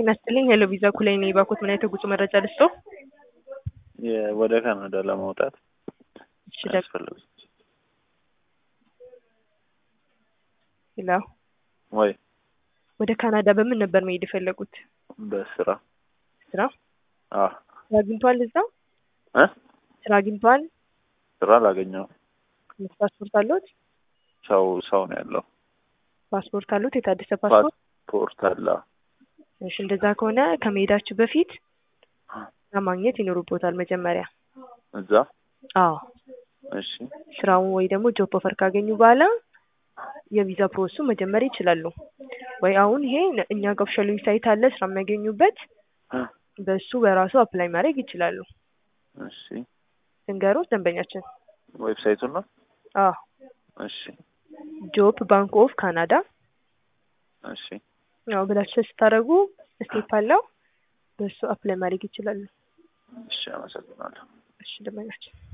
ጤና ይስጥልኝ ሄሎ ቪዛ ኩላይ ነኝ። ባኮት ምን አይነት የጉዞ መረጃ ልስጦ? የ- ወደ ካናዳ ለመውጣት እሺ ደ- ያስፈልግ ሄሎ ወይ ወደ ካናዳ በምን ነበር መሄድ የፈለጉት? በስራ ስራ አ ስራ አግኝቷል? እዛ እ ስራ አግኝቷል? ስራ አላገኘው ፓስፖርት አለዎት? ሰው ሰው ነው ያለው ፓስፖርት አለዎት? የታደሰ ፓስፖርት? ፓስፖርት አለ እሺ እንደዛ ከሆነ ከመሄዳችሁ በፊት ስራ ማግኘት ይኖርቦታል መጀመሪያ። እዛ አዎ እሺ ስራውን ወይ ደግሞ ጆብ ኦፈር ካገኙ በኋላ የቪዛ ፕሮሰሱ መጀመር ይችላሉ። ወይ አሁን ይሄ እኛ ጋር ኦፊሻል ዌብሳይት አለ ስራ የሚያገኙበት እ በሱ በራሱ አፕላይ ማድረግ ይችላሉ። እሺ ድንገሮች ደንበኛችን ዌብሳይቱን ነው አዎ እሺ ጆብ ባንክ ኦፍ ካናዳ እሺ ያው ብላችሁ ስታደርጉ ስቴፕ አለው በሱ አፕላይ ማድረግ ይችላሉ። እሺ አመሰግናለሁ እሺ ደንበኛችን